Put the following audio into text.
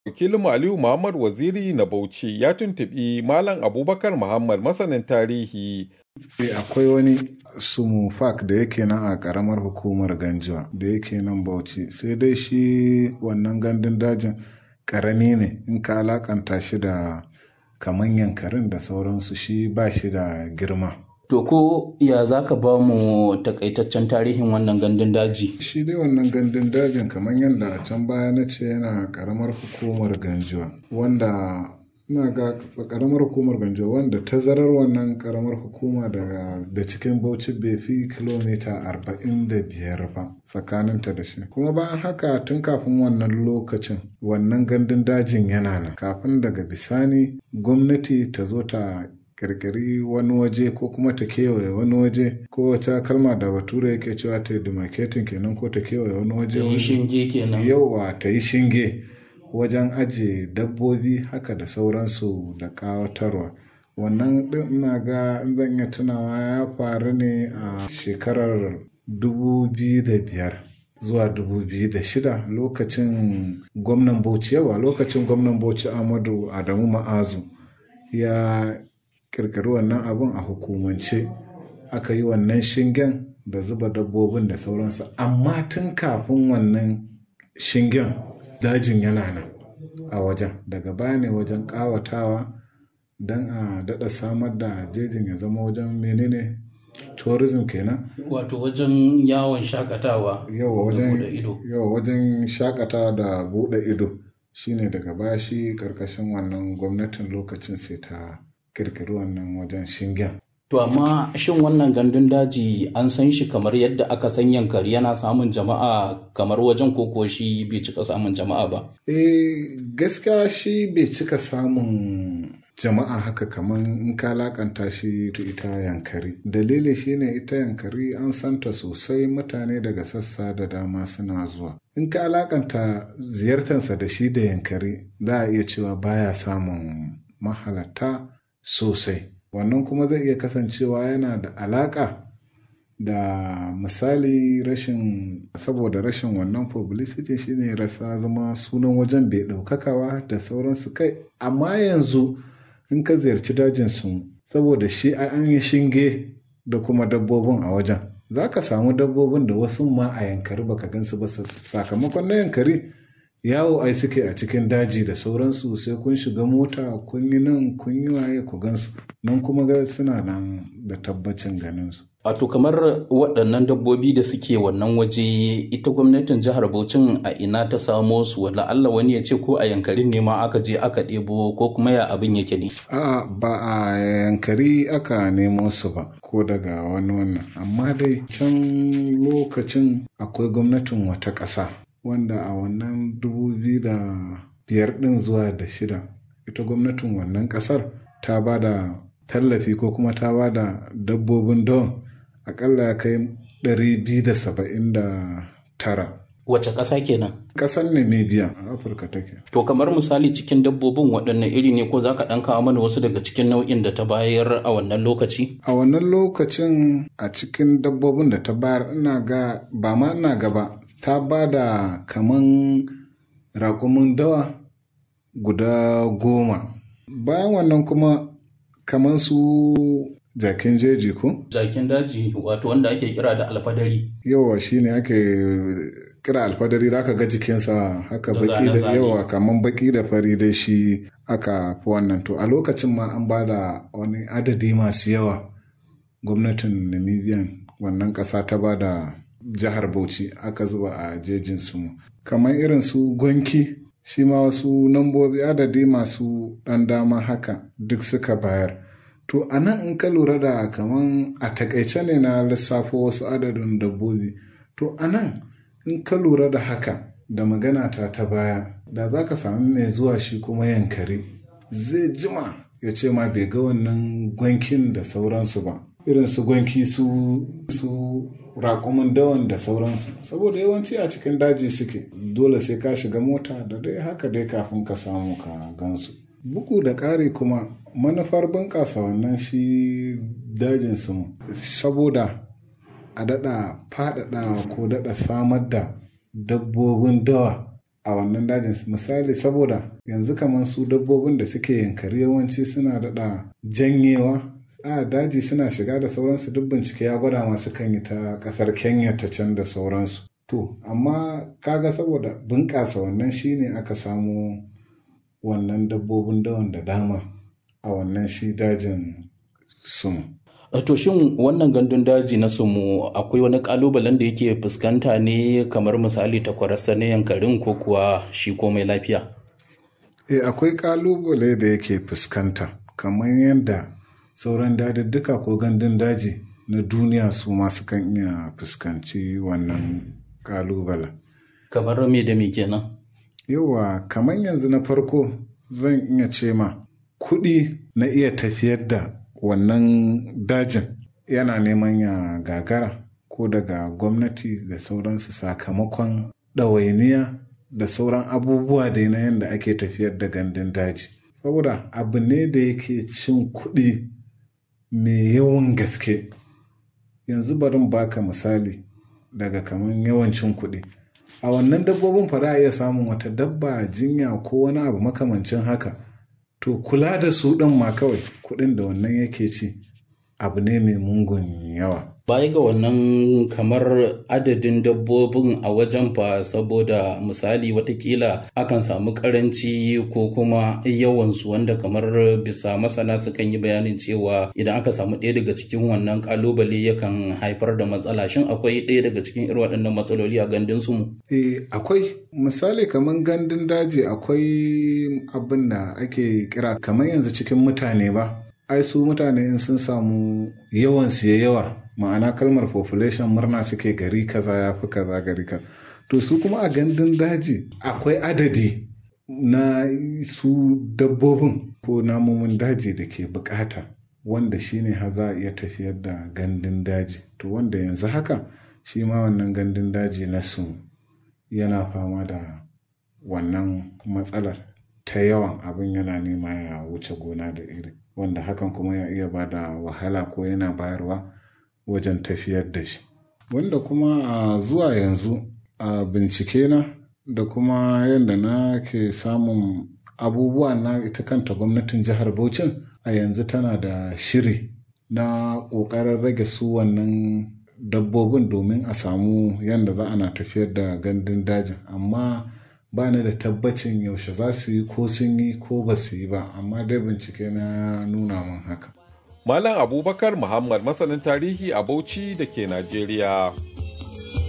Wakilin Aliyu Muhammad Waziri na Bauchi ya tuntuɓi Malam Abubakar Muhammad masanin tarihi. Akwai wani sumufak da yake nan a ƙaramar hukumar Ganjuwa da yake nan Bauchi sai dai shi wannan gandun dajin ƙarami ne in ka alakanta shi da kaman yankarin da sauransu shi ba shi da girma. To ko ya za ka ba mu takaitaccen tarihin wannan gandun daji? Shi dai wannan gandun dajin kamar yadda a can baya na ce yana karamar hukumar Ganjuwa wanda ina ga karamar hukumar Ganjuwa wanda tazarar wannan karamar hukuma daga da cikin Bauchi bai fi kilomita arba'in da biyar ba tsakaninta da shi. Kuma bayan haka tun kafin wannan lokacin wannan gandun dajin yana nan kafin daga bisani gwamnati ta zo ta kirkiri wani waje ko kuma ta kewaye wani waje ko wata kalma da bature yake cewa ta demarcating kenan ko ta kewaye wani waje Ta yi shinge kenan. yauwa ta yi shinge wajen ajiye dabbobi haka da sauransu da kawatarwa wannan din ina ga in zan iya tunawa ya faru ne a shekarar 2005 zuwa 2006 lokacin gwamnan bauchi yawa lokacin gwamnan bauchi amadu adamu ma'azu ya kirkiri wannan abin a hukumance aka yi wannan shingen da zuba dabbobin da sauransu amma tun kafin wannan shingen dajin yana nan a wajen daga baya ne wajen kawatawa don a daɗa samar da jejin ya zama wajen menene tourism kenan Wato wajen yawon shakatawa yawa da buɗe wajen ido. yawa wajen shakatawa da buɗe ido shine daga baya shi karkashin wannan gwamnatin lokacin sai ta kirkiri wannan wajen shingen To amma shin wannan gandun daji an san shi kamar yadda aka san yankari yana samun jama'a kamar wajen koko shi bai cika samun jama'a ba. Eh gaskiya shi bai cika samun jama'a haka kamar in ka lakanta shi ta ita yankari. Dalili shine ita yankari an santa sosai mutane daga sassa da dama suna zuwa. In ka alakanta ziyartarsa da shi da yankari za a iya cewa baya samun mahalarta sosai. Wannan kuma zai iya kasancewa yana da alaka da misali rashin saboda rashin wannan publicity shine rasa zama sunan wajen bai ɗaukakawa da sauransu kai amma yanzu in ka ziyarci dajin su saboda shi ai an yi shinge da kuma dabbobin a wajen za ka samu dabbobin da wasu ma a yankari baka gansu ba sakamakon na yankari yawo ai suke a cikin daji da sauransu sai kun shiga mota kun yi nan kun yi waye ku gansu nan kuma ga suna nan da tabbacin ganinsu Wato kamar waɗannan dabbobi da suke wannan waje ita gwamnatin jihar Bauchin a ina ta samo su wala Allah wani ya ce ko a yankarin ne ma aka je aka ɗebo ko kuma ya abin yake ne. A'a ba a yankari aka nemo su ba ko daga wani wannan amma dai can lokacin akwai gwamnatin wata ƙasa wanda a wannan dubu biyu da biyar ɗin zuwa da shida ita gwamnatin wannan ƙasar ta ba da tallafi ko kuma ta ba da dabbobin don akalla ya kai 279 Wace ƙasa kenan? ƙasar namibia a afirka take To kamar misali cikin dabbobin waɗanne iri ne ko za ka ɗan kawo mana wasu daga cikin nau'in da ta bayar a wannan lokaci? a wannan lokacin a cikin dabbobin da ta bayar ina ga ba ma ina gaba ta ba da kaman raƙumin dawa guda goma bayan wannan kuma kaman su jakin jeji ko Jakin daji wato wanda ake kira da alfadari. yawa shine ake kira alfadari da aka ga jikinsa haka Da baki da zane-zane. yawa kaman baki da fari da shi aka fi wannan to a lokacin ma an ba da wani adadi masu yawa gwamnatin namibian wannan ƙasa ta ba da jihar bauchi aka zuba a jejin su kamar irin su gwanki shi ma wasu nambobi adadi masu ɗan dama haka duk suka bayar to a nan in ka lura da kaman a takaice ne na lissafo wasu adadin dabbobi to a nan in ka lura da haka da magana ta ta baya da za ka sami mai zuwa shi kuma yankari zai jima ya ce ma bai ga wannan gwankin da sauransu ba irin su gwanki su su raƙumin dawan da sauransu saboda yawanci a cikin daji suke dole sai ka shiga mota da dai haka dai kafin ka samu ka gansu bugu da ƙari kuma manufar bunƙasa wannan shi dajin su saboda a daɗa faɗaɗawa ko daɗa samar da dabbobin dawa a wannan dajin misali saboda yanzu kamar su dabbobin da suke yankari yawanci suna daɗa janyewa a daji suna shiga da sauransu duk bincike ya gwada masu kan yi ta ƙasar kenya ta can da sauransu to amma kaga saboda bunƙasa wannan shine aka samu wannan dabbobin dawan da dama a wannan shi dajin sumu To shin wannan gandun daji na sumu akwai wani kalubalen da yake fuskanta ne kamar misali takwararsa na yankarin ko kuwa shi komai lafiya? E akwai kalubale da yake fuskanta kamar yadda sauran dadadduka ko gandun daji na duniya su masu kan iya fuskanci wannan kalubalen. Kamar me da me kenan? Yawa kamar yanzu na farko zan iya ce ma kuɗi na iya tafiyar da wannan dajin yana neman ya gagara ko daga gwamnati da sauransu sakamakon ɗawainiya da sauran abubuwa da na yadda ake tafiyar da gandun daji saboda abu ne da yake cin kuɗi mai yawan gaske yanzu barin baka misali daga kamar yawancin kuɗi a wannan dabbobin fa a iya samun wata dabba jinya ko wani abu makamancin haka to kula da su ɗin ma kawai kuɗin da wannan yake ci abu ne mai mungun yawa baya ga wannan kamar adadin dabbobin a wajen fa saboda misali watakila akan samu karanci ko kuma yawansu wanda kamar bisa masana sukan yi bayanin cewa idan aka samu ɗaya daga cikin wannan kalubale yakan haifar da matsala shin akwai ɗaya daga cikin irin waɗannan matsaloli a gandun su mu eh akwai misali kamar gandun daji akwai abin da ake kira kamar yanzu cikin mutane ba ai su mutane in sun samu yawan su ya yawa ma'ana kalmar population murna suke gari kaza ya fi kaza gari kaza to su kuma a gandun daji akwai adadi na su dabbobin ko namomin daji da ke bukata wanda shine har za a iya tafiyar da gandun daji to wanda yanzu haka shi ma wannan gandun daji na su yana fama da wannan matsalar ta yawan abin yana nema ya wuce gona da iri wanda hakan kuma ya iya ba da wahala ko yana bayarwa wajen tafiyar da shi wanda kuma a zuwa yanzu a bincike na da kuma yadda na ke samun abubuwa na ita kanta gwamnatin jihar Bauchin a yanzu tana da shiri na ƙoƙarin rage su wannan dabbobin domin a samu yadda za ana tafiyar da gandun dajin amma ba ni da tabbacin yaushe za su yi ko sun yi ko ba su yi ba amma dai bincike na nuna min haka Malam Abubakar Muhammad masanin tarihi a Bauchi da ke Najeriya.